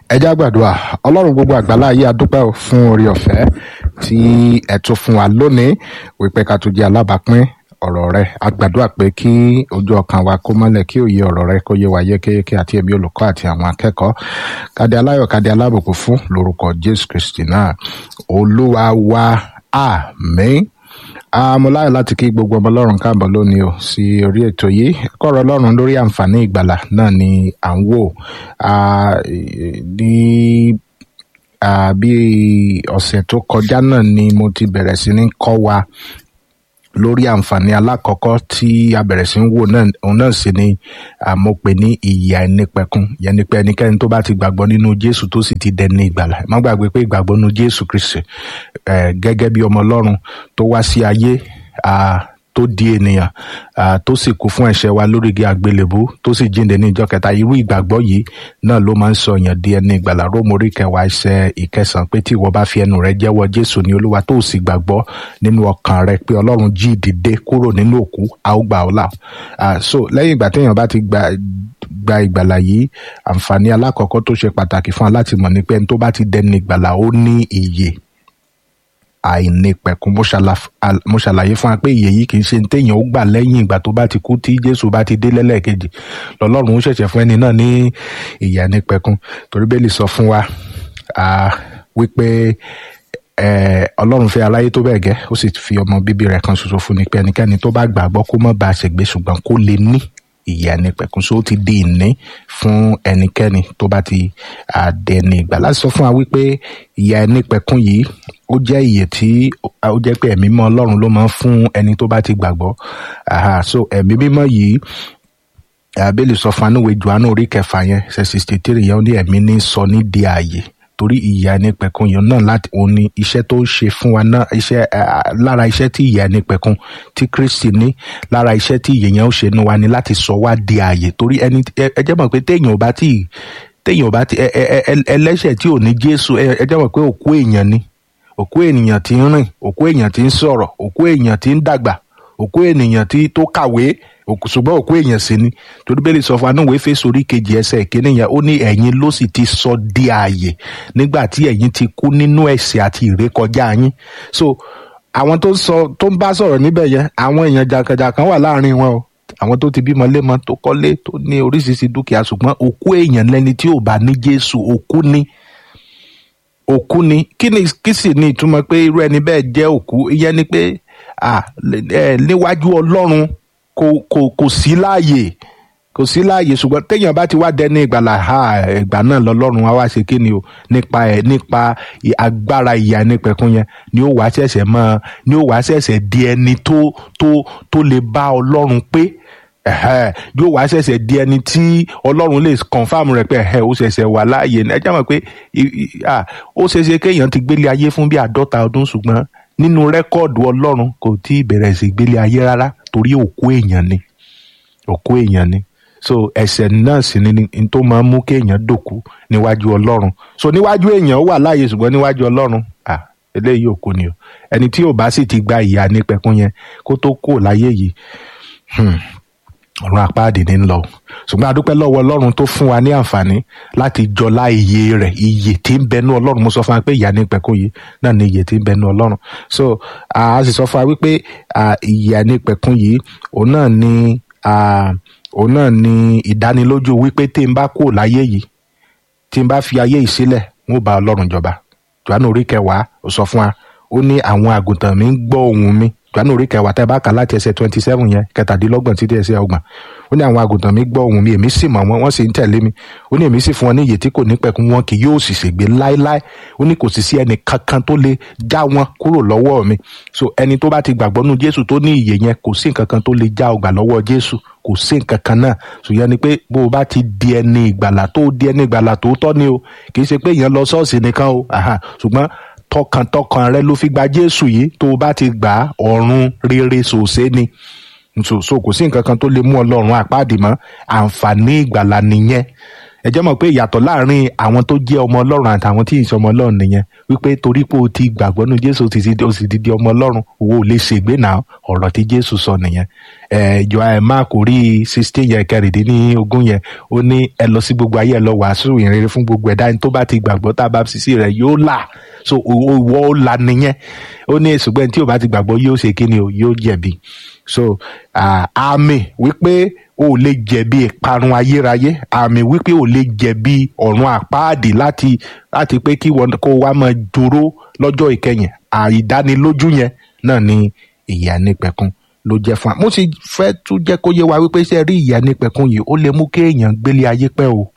ẹ já gbàdúrà ọlọ́run gbogbo àgbàlá ayé adúpẹ́ o fún orí ọ̀fẹ́ tí ẹ tún fún wa lónìí wípé ká tún jẹ́ alábàápín ọ̀rọ̀ rẹ a gbàdúrà pé kí ojú ọkàn wa kó mọ́lẹ̀ kí òye ọ̀rọ̀ rẹ kó yé wa yékéyéké àti ẹ̀mí olùkọ́ àti àwọn akẹ́kọ̀ọ́ kádé aláyọ̀ kádé alábùkún fún lórúkọ jésù kristi náà olúwa wa àmín mo láyọ̀ láti kí gbogbo ọmọ ọlọ́run káàbọ̀ lónìí o sí orí ètò yìí kọ́rọ̀ ọlọ́run lórí àǹfààní ìgbàlà náà ni à ń wò ní bí ọ̀sẹ̀ tó kọjá náà ni mo ti bẹ̀rẹ̀ sí ní kọ́ wa lórí àǹfààní alákọ̀ọ́kọ́ tí a bẹ̀rẹ̀ sí ń wò náà òun náà sì ni mo pè ní ìyè àìnípẹ̀kun yẹn ni pé ẹnikẹ́ni tó bá ti gbàgbọ́ nínú jésù tó sì ti dẹni ìgbàlà má gbàgbé pé ìgbàgbọ́ nínú jésù kristi gẹ́gẹ́ bí ọmọ ọlọ́run tó wá sí ayé tó di ènìyàn tó sì kú fún ẹ̀ṣẹ̀ wa lórí igi àgbélébú tó sì jíǹde ní ìjọ kẹta irú ìgbàgbọ́ yìí náà ló máa ń sọ èèyàn di ẹni ìgbàlà rómórí kẹwàá ẹsẹ̀ ìkẹsàn pé tí ìwọ bá fi ẹnu rẹ jẹ́wọ́ jésù ní olúwa tó sì gbàgbọ́ nínú ọkàn rẹ pé ọlọ́run jí ìdìde kúrò nínú òkú a ó gbà ọ́ là so lẹ́yìn ìgbà téèyàn bá ti gba gba ìgbàlà yìí àǹfààní alákọ̀ọ́kọ́ tó ṣe pàtàkì fún aláti mọ̀ ní pé ẹni tó bá ti dẹni ìgbàlà ó ní ìyè àìnípẹ̀kun mo ṣàlàyé fún wa pé ìyè yìí kì í ṣe téèyàn ó gbà lẹ́yìn ìgbà tó bá ti kú tí jésù bá ti dé lẹ́lẹ́kejì lọ́lọ́run ó ṣẹ̀ṣẹ̀ fún ẹni náà ní ìyè àìnípẹ̀kun torí bẹ́ẹ̀ lè sọ fún wa wípé ọlọ́run fẹ́ aráyé tó bẹ́ẹ̀ gẹ́ ó sì fi ọmọ bíbí rẹ̀ kan ṣoṣo fún ni pé ẹnikẹ́ni tó bá gbàgbọ́ kó má bàa ṣègbé ṣùgbọ́n kó lè ní ìyè àìnípẹ̀kun so ó ti di ìní fún ẹnikẹ́ni tó bá ti dẹni ìgbà láti sọ fún wa wípé ìyè àìnípẹ̀kun yìí ó jẹ́ ìyè tí ó jẹ́ pé ẹ̀mí mímọ́ ọlọ́run ló máa ń fún ẹni tó bá ti gbàgbọ́ so ẹ̀mí mímọ́ yìí abẹ́lé sọ fún anúwe johannu orí kẹfà yẹn ṣe sixty three yẹn ó ní ẹ̀mí ní sọ ní di ààyè torí ìyè àìnípẹ̀kun yẹn náà láti òun ni iṣẹ́ tó ṣe fún wa náà iṣẹ́ lára iṣẹ́ tí ìyè àìnípẹ̀kun tí kristi ní lára iṣẹ́ tí ìyè yẹn ó ṣe nu wa ni láti sọ wá di ààyè torí ẹni ẹ jẹ́ mọ̀ pé téèyàn ò bá tí téèyàn ò bá tí ẹlẹ́ṣẹ̀ tí ò ní jésù ẹ jẹ́ mọ̀ pé òkú èèyàn ni òkú ènìyàn tí ń rìn òkú èèyàn tí ń sọ̀rọ̀ òkú èèyàn tí ń dàgbà òkú ènìyàn tí tó kàwé ṣùgbọ́n òkú èèyàn sì ni torí bẹ́ẹ̀ lè sọ fún anúwèé fèsì orí kejì ẹsẹ̀ ìkíní yẹn ó ní ẹ̀yin ló sì ti sọ di ààyè nígbà tí ẹ̀yin ti kú nínú ẹ̀ṣẹ̀ àti ìrékọjá yín so àwọn tó ń sọ tó ń bá sọ̀rọ̀ níbẹ̀ yẹn àwọn èèyàn jàǹkànjàǹkàn wà láàrin wọn o àwọn tó ti bímọ lémọ tó kọ́lé tó ní oríṣiríṣi dúkìá ṣùgbọ́n òkú èèyàn lẹni tí ò bá ní Jésù òkú ni òkú ni kí ni kí sì ni ìtumọ̀ pé irú ẹni bẹ́ẹ̀ jẹ́ òkú ìyẹn ni pé níwájú ọlọ́run kò kò kò sí láàyè kò sí láàyè ṣùgbọ́n téèyàn bá ti wá dẹni ìgbàlà ha ìgbà náà lọ́lọ́run á wá ṣe kí ni o nípa ẹ̀ nípa agbára ìyà nípẹ̀kun yẹn ni ó wá ṣẹ̀ṣẹ̀ mọ́ ni ó wá ṣẹ̀ṣẹ̀ di ẹni tó tó tó lè bá ọlọ́run pé yóò wá ṣẹ̀ṣẹ̀ di ẹni tí ọlọ́run lè confam rẹ̀ pé ó ṣẹ̀ṣẹ̀ wà láàyè ẹ jẹ́ mọ̀ pé ó ṣeéṣe kéèyàn ti gbélé ayé fún bí àádọ́ta ọdún ṣùgbọ́n nínú rẹ́kọ́ọ̀dù ọlọ́run kò tí ì bẹ̀rẹ̀ sí gbélé ayé rárá torí òkú èèyàn ni òkú èèyàn ni so ẹ̀ṣẹ̀ náà sì ni ní tó máa ń mú kéèyàn dòkú níwájú ọlọ́run so níwájú èèyàn ó wà láàyè ṣùgbọ́n níwájú ọlọ́run eléyìí òkú ni o ẹni tí ò bá sì ti gba ìyà nípẹ̀kun yẹn kó tó kú láyé yìí ọ̀run àpáàdé ní lọ ṣùgbọ́n adúpẹ́ lọ́wọ́ ọlọ́run tó fún wa ní àǹfààní láti jọlá iye rẹ̀ iye tí ń bẹnu ọlọ́run mo sọ fún wa pé ìyà nípẹ̀kun yìí náà ni iye tí ń bẹnu ọlọ́run so a sì sọ fún wa wípé ìyà nípẹ̀kun yìí òun náà ni òun náà ni ìdánilójú wípé tí n bá kú láyé yìí tí n bá fi ayé yìí sílẹ̀ n ó bá ọlọ́run jọba Jòhánù orí kẹwàá ó sọ fún wa ó ní àwọn àgùntàn mi ń gbọ́ ohùn mi Jòhánù orí kẹwàá tẹ́ bá kà láti ẹsẹ̀ twenty seven yẹn kẹtàdínlọ́gbọ̀n títí ẹsẹ̀ ọgbọ̀n ó ní àwọn àgùntàn mi gbọ́ ohùn mi èmi sì mọ̀ wọ́n wọ́n sì ń tẹ̀lé mi ó ní èmi sì fún wọn ní ìyè tí kò ní pẹ̀kun wọn kì yóò sì ṣègbé láéláé ó ní kò sì sí ẹnì kankan tó lè já wọn kúrò lọ́wọ́ mi so ẹni tó bá ti gbàgbọ́ nú Jésù tó ní ìyè yẹn kò sí nǹkan kan tó lè já ọgbà lọ́wọ́ Jésù kò sí nǹkan kan náà ṣùgbọ́n ni pé bó o bá ti di ẹni ìgbàlà tó di ẹni ìgbàlà tó tọ́ ni o kì í ṣe pé èèyàn lọ ṣọ́ọ̀ṣì nìkan o ṣùgbọ́n tọkàntọkàn rẹ ló fi gba Jésù yìí tó o bá ti gbà á ọ̀run rere ṣòṣe ni so so kò sí nǹkan kan tó lè mú ọlọ́run àpáàdì mọ́ àǹfààní ìgbàlà nìyẹn ẹ jẹ́ mọ̀ pé ìyàtọ̀ láàrin àwọn tó jẹ́ ọmọ ọlọ́run àtàwọn tí ì ṣe ọmọ ọlọ́run nìyẹn wípé torí pé o ti gbàgbọ́ nínú jésù o ti di o sì ti di ọmọ ọlọ́run owó ò lè ṣègbè náà ọ̀rọ̀ tí jésù sọ nìyẹn ẹ jọ ẹ mark orí sixteen yẹn kẹrìndínlógún yẹn ó ní ẹ lọ sí gbogbo ayé ẹ lọ wàásù ìrere fún gbogbo ẹ̀dá ẹni tó bá ti gbàgbọ́ tá a bá fi sí rẹ̀ yóò là so ìwọ ó là nìyẹn ó ní ṣùgbọ́n tí o bá ti gbàgbọ́ yóò ṣe kí ni o yóò jẹ̀bi so àmì wípé o lè jẹ̀bi ìparun ayérayé àmì wípé o lè jẹ̀bi ọ̀run àpáàdì láti láti pé kí wọn kó wá máa dúró lọ́jọ́ ìkẹyìn àìdánilójú yẹn náà ni ìyà nípẹ̀kun ló jẹ́ fún wa mo sì fẹ́ tún jẹ́ kó yé wa wípé ṣe rí ìyà nípẹ̀kun yìí ó lè mú kéèyàn gbélé ayé pẹ́ o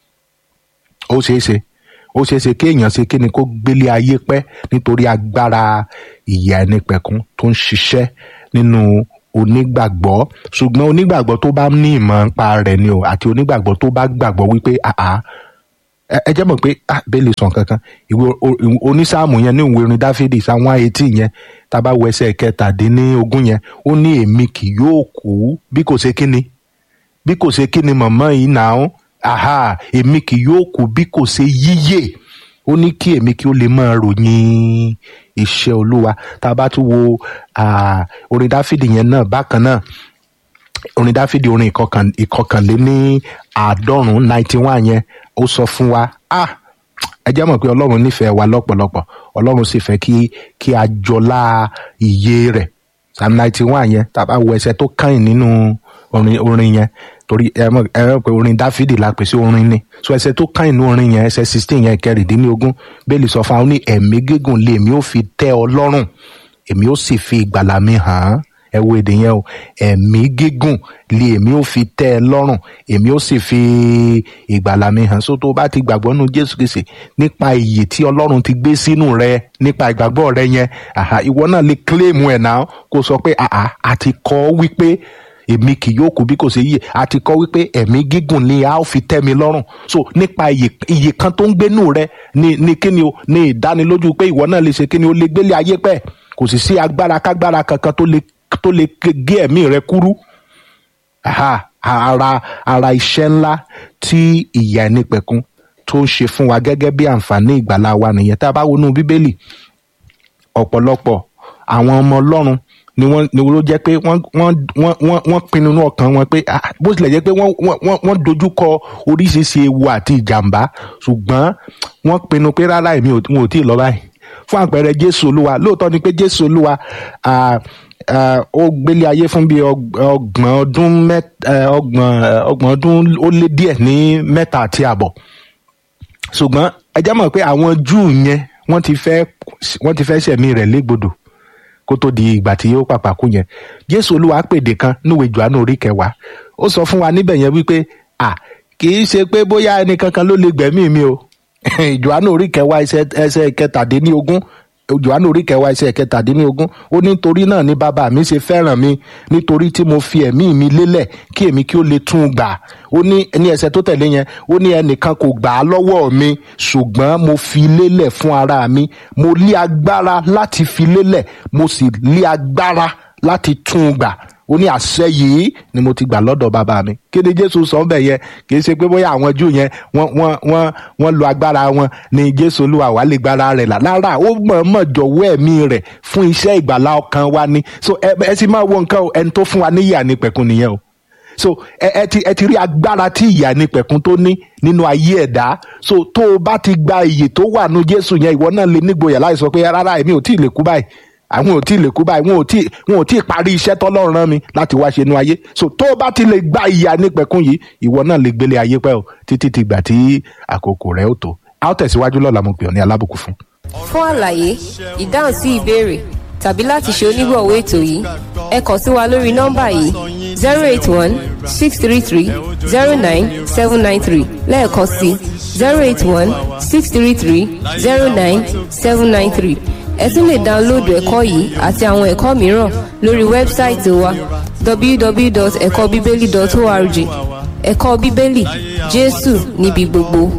ó ṣeé ṣe ó ṣeé ṣe kéèyàn ṣe kíni kó gbélé ayé pẹ́ nítorí agbára ìyà nípẹ̀kun tó ń ṣiṣẹ́ nínú onígbàgbọ́ ṣùgbọ́n onígbàgbọ́ tó bá ní ìmọ̀ nípa rẹ̀ ni o àti onígbàgbọ́ tó bá gbàgbọ́ wípé àá ẹ jẹ́ mọ̀ pé bẹ́ẹ̀lì sàn kankan ìwé onísáàmù yẹn ní ìwé orin dáfídì sáwọn etí yẹn tábà wọ ẹsẹ̀ kẹtàdínlógún yẹn ó ní èmi kì yóò kú bí kò ṣe kíni bí kò ṣe kíni mọ̀mọ́ yìí náà aha èmi kì yóò kú bí kò ṣe yíyè ó ní kí èmi kí ó lè máa ròyìn iṣẹ́ olúwa tá a bá tún wo orin dáfídì yẹn náà bákan náà orin dáfídì orin ìkọkànléní àádọ́rùn-ún ninety one yẹn ó sọ fún wa ah ẹ jẹ́ mọ̀ pé ọlọ́run nífẹ̀ẹ́ wa lọ́pọ̀lọpọ̀ ọlọ́run sì fẹ́ kí kí a jọlá iye rẹ̀ psalm ninety one yẹn tá a bá wo ẹsẹ̀ tó kàn nínú orin orin yẹn torí ẹ mọ̀ ẹ mọ̀ pé orin dáfídì la pè sí orin ni so ẹsẹ̀ tó kàn nínú orin yẹn ẹsẹ̀ sixteen yẹn kẹrìndínlógún bẹ́ẹ̀lì sọ fún wa ó ní ẹ̀mí gígùn lé èmi ó fi tẹ́ ọ lọ́rùn èmi ó sì fi ìgbàlà mi hàn án ẹ wo èdè yẹn o ẹ̀mí gígùn lé èmi ó fi tẹ́ ẹ lọ́rùn èmi ó sì fi ìgbàlà mi hàn so tó o bá ti gbàgbọ́ nínú jésù kìsì nípa iyì tí ọlọ́run ti gbé sínú rẹ nípa ìgbàgbọ́ rẹ yẹn àhà ìwọ náà lè kílèmù ẹ̀ náà kó sọ pé àhà àti kọ́ wípé èmi kì yóò kú bí kò ṣe yíyè àti kọ́ wípé ẹ̀mí gígùn ni a ó fi tẹ́ mi lọ́rùn so nípa iyì kan tó ń gbénú rẹ ni ni kíni o ní ìdánilójú pé ìwọ náà lè ṣe kíni o lè gbélé ayé pẹ́ kò sì sí agbára kágbára kankan tó lè tó lè gé ẹ̀mí rẹ kúrú ara ara iṣẹ́ ńlá tí ìyà ẹnìpẹ̀kun tó ń ṣe fún wa gẹ́gẹ́ bí àǹfààní ìgbàlá wa nìyẹn tá a bá wọnú bíbélì ọ̀pọ̀lọpọ̀ àwọn ọmọ ọlọ́run ni wọ́n ni ló jẹ́ pé wọ́n wọ́n wọ́n wọ́n pinnu ní ọkàn wọn pé bó tilẹ̀ jẹ́ pé wọ́n wọ́n wọ́n dojúkọ oríṣiríṣi ewu àti ìjàmbá ṣùgbọ́n wọ́n pinnu pé rárá èmi ò tí ì lọ báyìí fún àpẹẹrẹ jésù olúwa lóòótọ́ ni pé jésù olúwa ó gbélé ayé fún bíi ọgbọ̀n ọdún ọgbọ̀n ọgbọ̀n ọdún ó lé díẹ̀ ní mẹ́ta àti àbọ̀ ṣùgbọ́n ẹ jẹ́ mọ̀ pé àwọn júù yẹn wọ́n ti fẹ́ wọ́n ti fẹ́ ṣẹ̀mí rẹ̀ légbodò kó tó di ìgbà tí ó pàpà kú yẹn jésù olúwa pèdè kan níwèé johannu orí kẹwàá ó sọ fún wa níbẹ̀ yẹn wípé à kì í ṣe pé bóyá ẹnì kankan ló lè gbẹ̀mí mi o johannu orí kẹwàá ẹsẹ̀ kẹtàdínlógún johannu orí kẹwàá ẹsẹ̀ kẹtàdínlógún ó ní torí náà ni bàbá mi ṣe fẹ́ràn mi nítorí tí mo fi ẹ̀mí mi lélẹ̀ kí èmi kí ó lè tún un gbà ó ní ní ẹsẹ̀ tó tẹ̀lé yẹn ó ní ẹnìkan kò gbà á lọ́wọ́ mi ṣùgbọ́n mo fi lélẹ̀ fún ara mi mo lé agbára láti fi lélẹ̀ mo sì lé agbára láti tún un gbà ó ní àṣẹ yìí ni mo ti gbà lọ́dọ̀ bàbá mi kí ni jésù sọ bẹ́ẹ̀ yẹn kì í ṣe pé bóyá àwọn júù yẹn wọ́n wọ́n wọ́n wọ́n lo agbára wọn ni jésù olúwa wà lè gbára rẹ̀ là lára ó mọ̀ọ́mọ̀ jọ̀wọ́ ẹ̀mí rẹ̀ fún iṣẹ́ ìgbàlá ọkàn wa ni so ẹ ẹ sì máa wo nǹkan o ẹni tó fún wa ní ìyà ní pẹ̀kun nìyẹn o so ẹ ẹ ti ẹ ti rí agbára tí ìyà ní pẹ̀kun tó ní nínú ayé ẹ̀dá so tó o bá ti gba iyè tó wà nú jésù yẹn ìwọ náà lè nígboyà láì sọ pé rárá èmi ò tí ì lè kú báyìí àwọn ò tí ì lè kú báyìí wọn ò tí wọn ò tí ì parí iṣẹ́ tọ́lọ́run rán mi láti wá ṣe inú ayé so tó o bá ti lè gba ìyà nípẹ̀kun yìí ìwọ náà lè gbélé ayé pẹ́ o títí ti gbà tí àkókò rẹ̀ ó tó a ó tẹ̀síwájú lọ́la mo pè ọ́ ní alábùkún fún. fún àlàyé ìdáhùn sí ìbéèrè tàbí láti ṣe onígbọ̀wọ́ ètò yìí ẹ kàn sí wa lórí nọ́mbà yìí zero eight one six three three zero nine seven nine three lẹ́ẹ̀kan sí zero eight one six three three zero nine seven nine three ẹ tún lè dáńlóòdù ẹ̀kọ́ yìí àti àwọn ẹ̀kọ́ mìíràn lórí wẹ́bsáìtì wa www.ẹ̀kọ́bíbélì.org ẹ̀kọ́ bíbélì jésù níbi gbogbo.